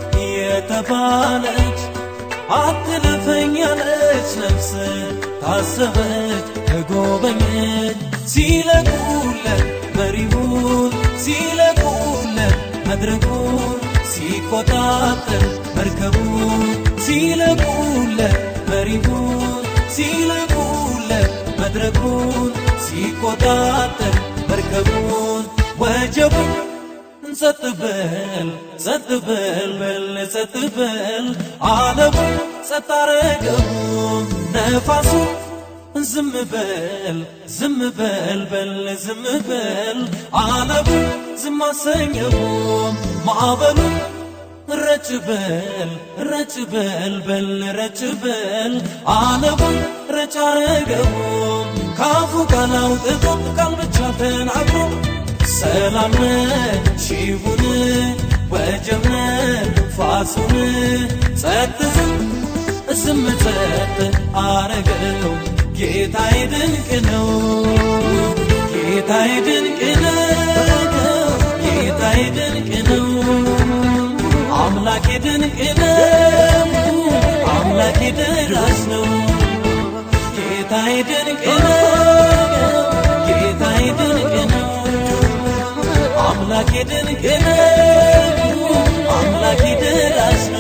የተባለች አትለፈኝ ያለች ነፍስ ታሰበች ተጎበኘች ሲለቁለት መሪውን ሲለቁለት መድረኩን ሲቆጣጠር መርከቡን ሲለቁለት መሪውን ሲለቁለት መድረኩን ሲቆጣጠር መርከቡን ወጀቡን ጸጥ በል ጸጥ በል በል ጸጥ በል ዓለሙን ጸጥ አረገው ነፋሱን ዝም በል ዝም በል በል ዝም በል ዓለሙን ዝም አሰኘው ማዕበሉን ረጭ በል ረጭ በል በል ረጭ በል ዓለሙን ረጭ አረገው ካፉ ቃል አውጥቶ ቃል ብቻ ተናግሮ ሰላም ሺሁን ወጀብ ፋሱን ጸጥ ዝም ዝም ጸጥ አረገው ጌታዬ ድንቅ ነው ጌታዬ ድንቅ ነው ጌታዬ ድንቅ ነው አምላኬ ድንቅ ነው አምላኬ ደራሽ ነው ጌታዬ ድንቅ ነው ጌታዬ ድንቅ ነው አምላኬ ድንቅ ነው አምላኬ ደራሽ ነው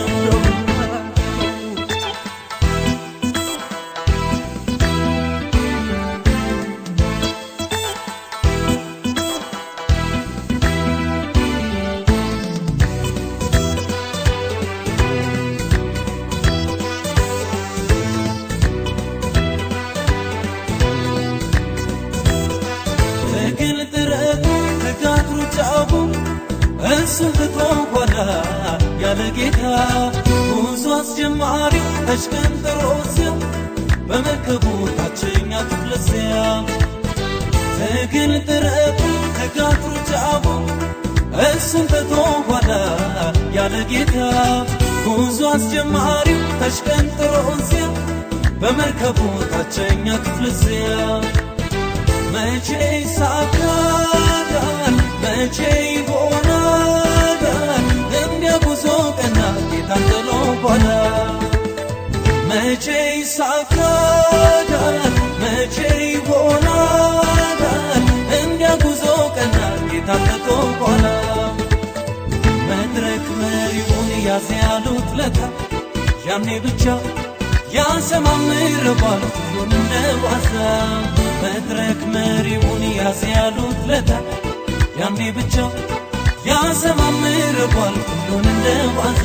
ትግል ጥረቱ ትጋት ሩጫው እሱን ትቶ ኋላ ያለ ጌታ ጉዞ አስጀማሪው ተሽቀንጥሮ እዚያ በመርከቡ ታችኛ ክፍለ እዚያ ትግል ጥረቱ ትጋት ሩጫው እሱን ትቶ ኋላ ያለ ጌታ ጉዞ አስጀማሪው ተሽቀንጥሮ እዚያ በመርከቡ ታችኛ ክፍለ እዚያ መቼ ይሳካል መቼ ይሆናል እንዲያ ጉዞ ቀና ጌታን ጥሎ ኋላ መቼ ይሳካል መቼ ይሆናል እንዲያ ጉዞ ቀና ጌታን ጥሎ ኋላ መድረክ መሪውን ያዝ ያሉት ለታ ያኔ ብቻ ያሰማምርባል ሁሉን እንደ ዋዛ መድረክ መሪውን ያዝ ያሉት ለታ ያኔ ብቻ ያሰማምርባል ሁሉን እንደ ዋዛ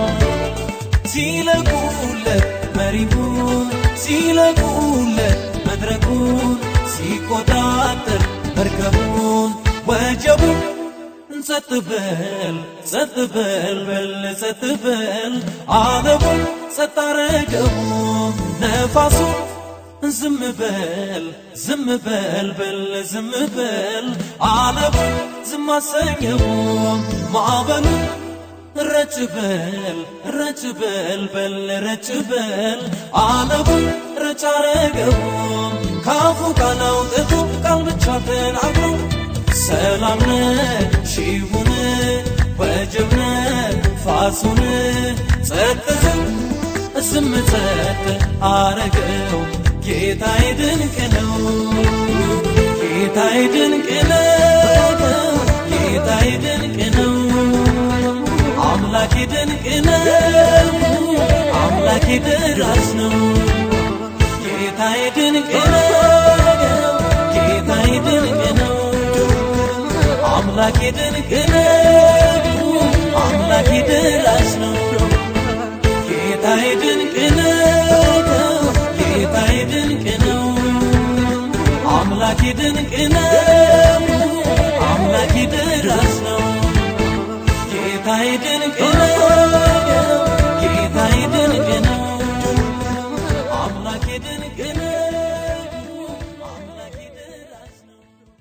ሲለቁለት መሪውን ሲለቁለት መድረኩን ሲቆጣጠር መርከቡን ወጀቡን ጸጥ በል ጸጥ በል በል ጸጥ በል አለሙን ጸጥ አረገው ነፋሱን ዝም በል ዝም በል በል ዝም በል አለሙን ዝም አሰኘው ማዕበሉን ረጭ በል ረጭ በል በል ረጭ በል አለሙን ረጭ አረገው ካፉ ቃል አውጥቶ ቃል ብቻ ተናግሮ ሰላም ነህ ሺሁን ወጀብ ነህ ፋሱን ጸጥ ዝም ዝም ጸጥ አረገው ጌታዬ ድንቅ ነው ጌታዬ ድንቅ ነው ጌታዬ ድንቅ ነው አምላኬ ድንቅ ነው አምላኬ ደራሽ ነው ጌታዬ ድንቅ ነው ጌታዬ ድንቅ ነው አምላኬ ድንቅ ነው አምላኬ ደራሽ ነው ጌታዬ ድንቅ ነው ጌታዬ ድንቅ ነው አምላኬ ድንቅ ነው አምላኬ ደራሽ ነው ጌታዬ ድንቅ ነው ጌታዬ ድንቅ ነው አምላኬ ድንቅ ነው አምላኬ ደራሽ ነው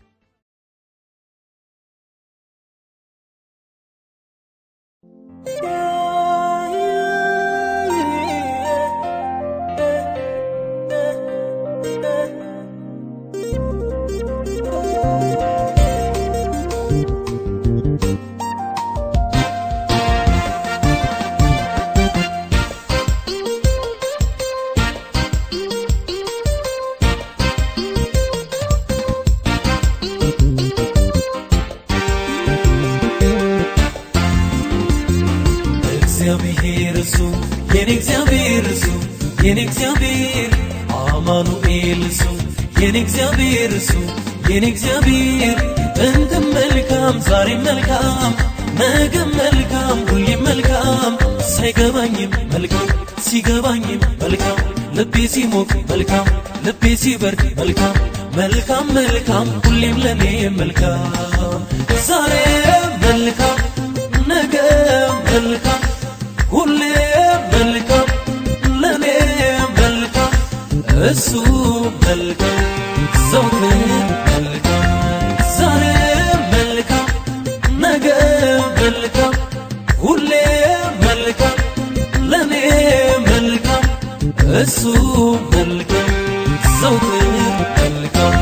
እግዚአብሔር እሱ የኔ እግዚአብሔር እሱ የኔ እግዚአብሔር አማኑኤል እሱ የኔ እግዚአብሔር እሱ የኔ እግዚአብሔር ጥንትም መልካም ዛሬም መልካም ነገም መልካም ሁሌም መልካም ሳይገባኝም መልካም ሲገባኝም መልካም ልቤ ሲሞቅ መልካም ልቤ ሲበርድ መልካም መልካም መልካም ሁሌም ለኔ መልካም ዛሬ መልካም ነገ መልካም ሁሌ መልካም ለኔ መልካም እሱ መልካም ዘውትር መልካም ዛሬ መልካም ነገ መልካም ሁሌ መልካም ለኔ መልካም እሱ መልካም ዘውትር መልካም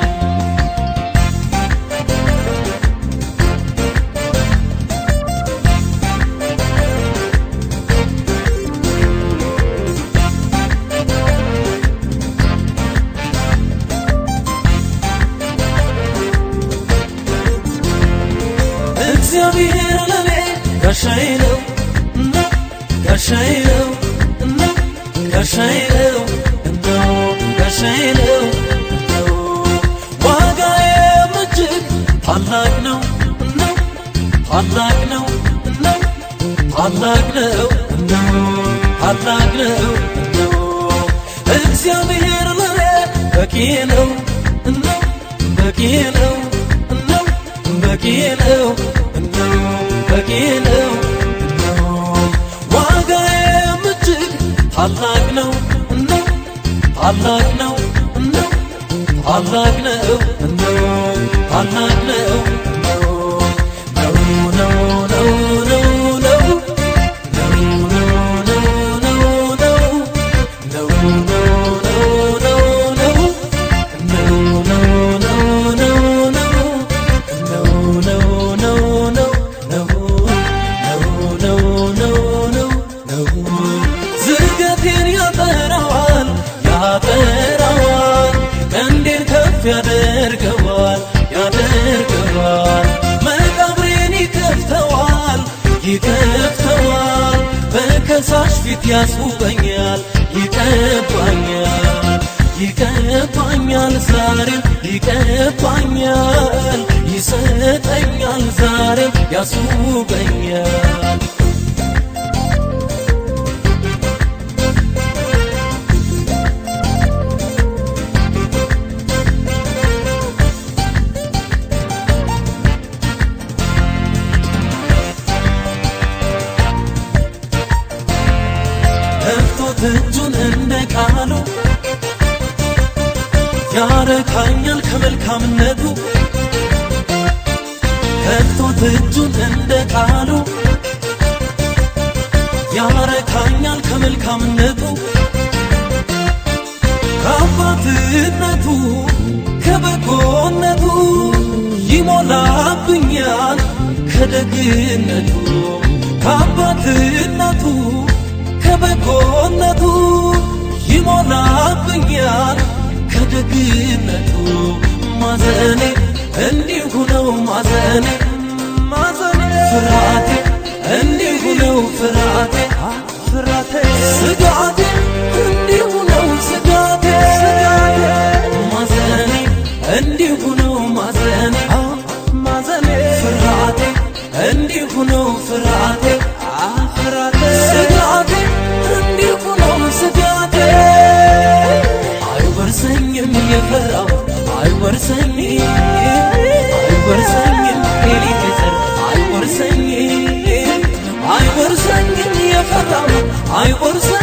እግዚአብሔር ለኔ ጋሻዬ ነው ነው ጋሻዬ ነው ነው ጋሻዬ ነው ነው ጋሻዬ ነው ነው ዋጋዬም እጅግ ታላቅ ነው ነው ታላቅ ነው ነው ታላቅ ነው ነው ታላቅ ነው ነው እግዚአብሔር ለኔ በቂ ነው ነው በቂ ነው ነው በቂ ነው ነው በቂ ነው ነው ዋጋዬም እጅግ ታላቅ ነው ነው ታላቅ ነው ነው ታላቅ ነው ነው ታላቅ ነው ነው ነው ነው ነው ነው ዝርገቴን ያጠራዋል ያጠራዋል ቀንዴን ከፍ ያደ ጠፍተዋል በከሳሽ ፊት ያስውበኛል ይቀባኛል ይቀባኛል ዛሬም ይቀባኛል ይሰጠኛል ዛሬም ያስውበኛል ከፍቶት እጁን እንደ ቃሉ ያረካኛል ከመልካምነቱ ከፍቶት እጁን እንደ ቃሉ ያረካኛል ከመልካምነቱ ከአባትነቱ ከበጎነቱ ይሞላብኛል ከደግነቱ ከአባትነቱ ከበጎነቱ ይሞላብኛል ከደግነቱ ማዘኔ እንዲሁ ነው ማዘኔ ማዘኔ ፍርሃቴ እንዲሁ ነው ፍርሃቴ ፍርሃቴ ስጋቴ እንዲሁ ነው ስጋቴ ስጋቴ ማዘኔ እንዲሁ ነው ማዘኔ ማዘኔ ፍርሃቴ እንዲሁ ነው ፍርሃቴ ፍርሃቴ ስጋቴ እንዲሁ ነው ስጋቴ አይወርሰኝም የፈራው አይወርሰኝም አይወርሰኝም ኤሊቴዘር አይወርሰኝም አይወርሰኝም የፈራው አይወርሰኝም